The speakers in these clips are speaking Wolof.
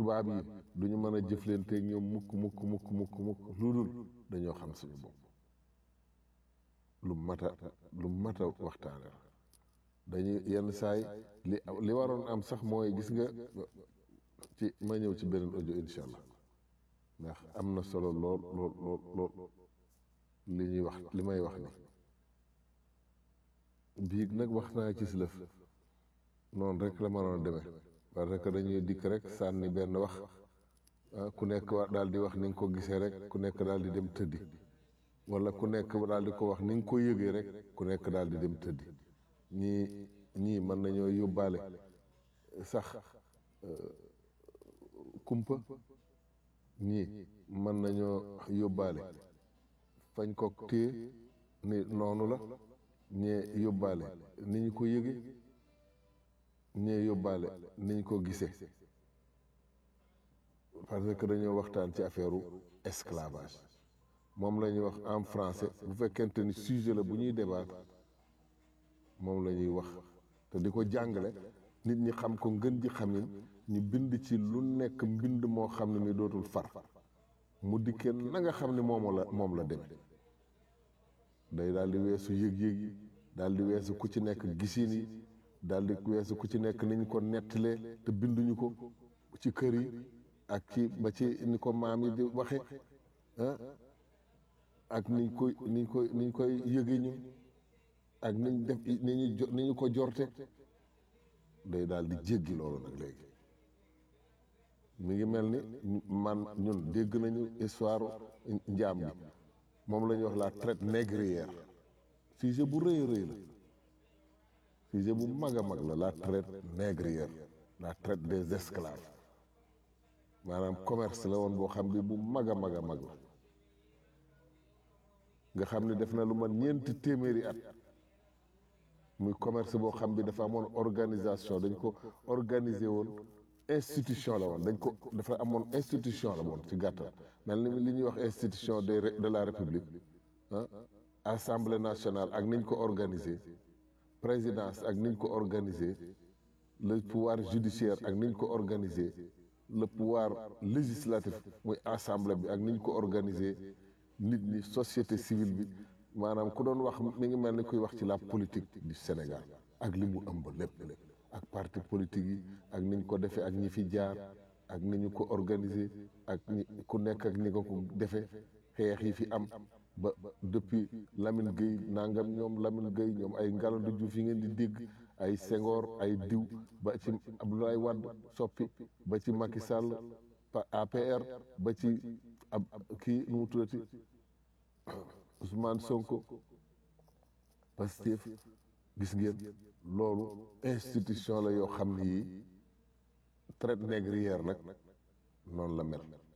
tubaab yi du ñu mën a jëflanteeg ñoom mukk mukk mukk mukk mukk lu dul dañoo xam suñu bopp lu mat a lu mat a waxtaane la dañuy yenn saay li li waroon am sax mooy gis nga ci ma ñëw ci beneen audio incha allah ndax am na solo lool lool lool lool li ñuy wax li may wax ni biig nag wax naa ci silëf noonu rek la mënoon a demee parce que dañuy dikk rek sànni benn wax ku nekk daal di wax ni nga ko gisee rek ku nekk daal di dem tëddi wala ku nekk daal di ko wax ni nga ko yëgee rek ku nekk daal di dem tëddi ñii ñii mën nañoo yóbbaale sax kumpa ñii mën nañoo yóbbaale fañ ko téye ni noonu la ñee yóbbaale ni ñu ko yëge ñee yóbbaale ni ñu ko gisee parce que dañoo waxtaan ci affaire esclavage moom la ñuy wax en français bu fekkente ni sujet la bu ñuy débattre moom la ñuy wax te di ko jàngale nit ñi xam ko ngën ji xamin ñu bind ci lu nekk mbind moo xam ne mi dootul far mu dikkee na nga xam ne moom la moom la demee day daal di weesu yëg-yëg yi daal di weesu ku ci nekk gisin yi daal di weesu ku ci nekk niñ ko nettalee te binduñu ko ci kër yi ak ci ba ci ni ko maam yi di waxe ah ak niñ koy niñ koy niñ koy yëge ñu ak niñ def ni ñu ni ñu ko jorte day daal di jéggi loolu nag léegi mi ngi mel ni man ñun dégg nañu histoire njaam bi moom la ñuy wax la traite négrière sujet bu rëy a rëy la sujet bu mag a mag la la traite négrière la traite des esclaves maanaam commerce la woon boo xam bi bu mag a mag a mag la nga xam ne def na lu man ñeenti téeméeri at muy commerce boo xam bi dafa amoon organisation dañ ko organiser woon institution la woon dañ ko dafa amoon institution la woon ci gàttal mel ni li ñuy wax institution de de la république ah assemblée nationale ak niñ ko organiser présidence ak niñ ko organiser le pouvoir judiciaire ak niñ ko organiser le pouvoir législatif muy assemblée bi ak niñ ko organiser nit ñi société civile bi maanaam ku doon wax mi ngi mel ni kuy wax ci la politique du Sénégal ak li mu ëmb lépp lépp ak parti politique yi ak niñ ko defee ak ñi fi jaar ak ni ñu ko organiser ak ñi ku nekk ak ñi ko ko defee xeex yi fi am ba depuis Lamine Gueye nangam ñoom Lamine Gueye ñoom ay Ngalandou Diouf yi ngeen di dégg ay Senghor ay diw ba ci Abdoulaye Wade soppi ba ci Macky Sall APR ba ci ab kii nu mu tuddati Ousmane Sonko Pastef gis ngeen loolu institution la yoo xam ne yii traite négrière nag noonu la mel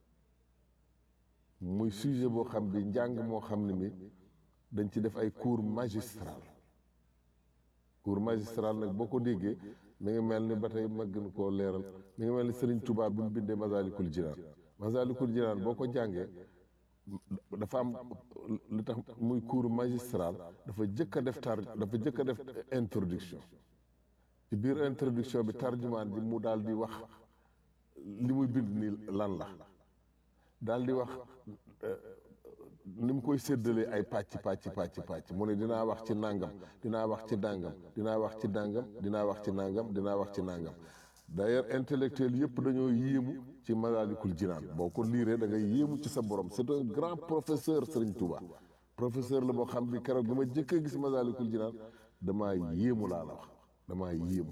muy sujet boo xam bi njàng moo xam ne mi dañ ci def ay cours magistral cours magistral nag boo ko déggee mi ngi mel ni ba tey ma gën koo leeral mi ngi mel ni Serigne Touba bi mu bindee Masalikul Jinaan Masalikul Jinaan boo ko jàngee dafa am lu tax muy cours magistral dafa jëkk a def tar dafa jëkk a def introduction ci biir introduction bi tarjumaan ji mu daal di wax li muy bind ni lan la daal di wax ni mu koy séddalee ay pàcc pàcc pàcc pàcc mu ne dinaa wax ci nangam dinaa wax ci nangam dinaa wax ci nangam dinaa wax ci nangam dinaa wax ci nangam d'ailleurs intellectuel yëpp dañoo yéemu ci Masaalikul Jinaan boo ko liiree da ngay yéemu ci sa borom c'est un grand professeur Serigne Touba professeur la boo xam bi keroog bi ma jëkk a gis Masaalikul Jinaan damaa yéemu laa la wax damaa yéemu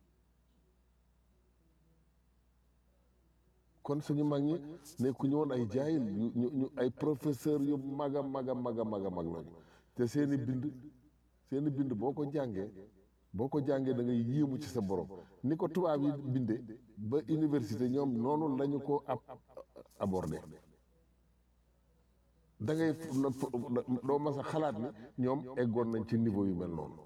kon suñu mag ñi nekkuñu woon ay jaayil ñu ñu ay professeur yu mag a mag a mag a mag a mag lañu te seeni bind seeni bind boo ko jàngee boo ko jàngee da ngay yéemu ci sa borom ni ko tubaab yi bindee ba université ñoom noonu lañu ko ab abordé da ngay doo mas a xalaat ni ñoom eggoon nañ ci niveau yu mel noonu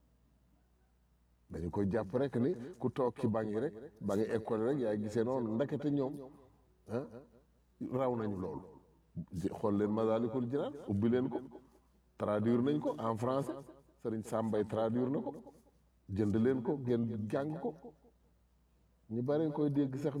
dañu koy jàpp rek ni ku toog ci banc yi rek ba ngi école rek yaay gisee noonu ndakete ñoom ah raw nañu loolu xool leen Masaalikul Jinaan ubbi leen ko traduire nañ ko en français Sëriñ Sàmbay traduire na ko jënd leen ko ngeen jàng ko ñu bare koy dégg sax